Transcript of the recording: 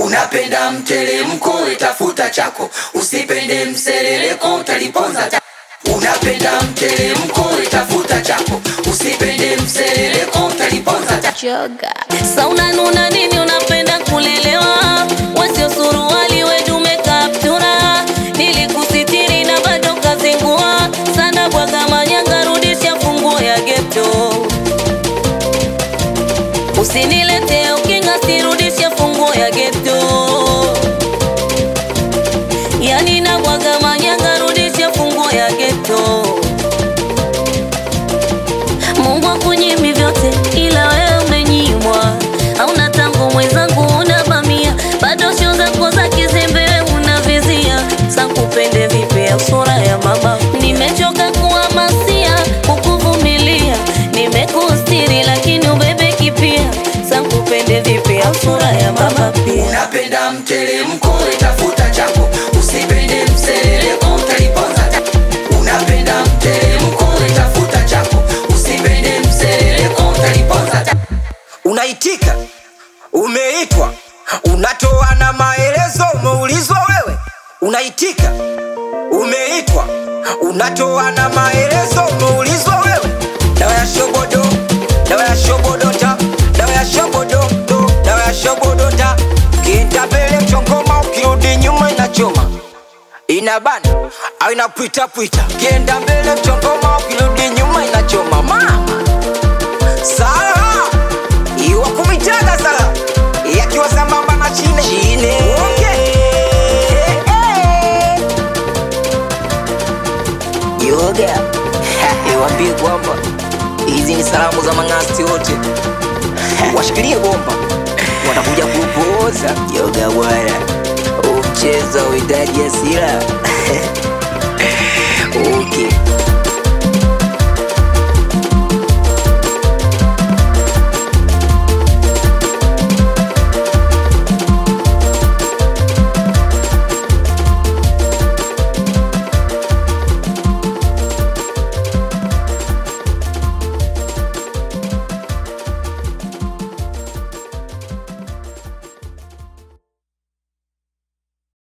unapenda mteremko itafuta chako usipende mserereko utaliponza ta- unapenda mteremko itafuta chako usipende mserereko utaliponza ta- Joga. Sa unanuna nini unapenda kulelewa wasio suruali wedume kaptura nilikusitiri na bado kazingua sana bwaga manyanga rudisha funguo ya geto usinilete ukinga sirudishe funguo ya geto yani na bwaga manyanga rudishe funguo ya geto Mungu akunyimi vyote ila wewe umenyimwa. Hauna tangu mwenzangu unabamia, bado sio zako za kizembe wewe unavizia. Sakupende vipi ya sura ya mama, nimechoka kuhamasia kukuvumilia, nimekustiri lakini ubebe kipia. Sakupende vipi ya sura ya mama pia. unapenda mteremko itafuta chako usipende mserereko utaliponza ta- unapenda mteremko itafuta chako usipende mserereko utaliponza ta- unaitika umeitwa unatoa na maelezo umeulizwa wewe unaitika umeitwa unatoa na maelezo umeulizwa wewe dawa ya shobodo dawa ya shobodota dawa ya shobododo dawa ya shobodota ukienda mbele mchongoma ukirudi nyuma inachoma inabana au inapwitapwita ukienda mbele mchongoma ukirudi nyuma inachoma mama Sala iwa kumitaga sala yakiwa sambamba na chine chine okay. yoga iwambie kwamba hizi ni salamu za mang'asti wote washikilie bomba watakuja kupoza yoga bwana umchezo uhitaji asira okay.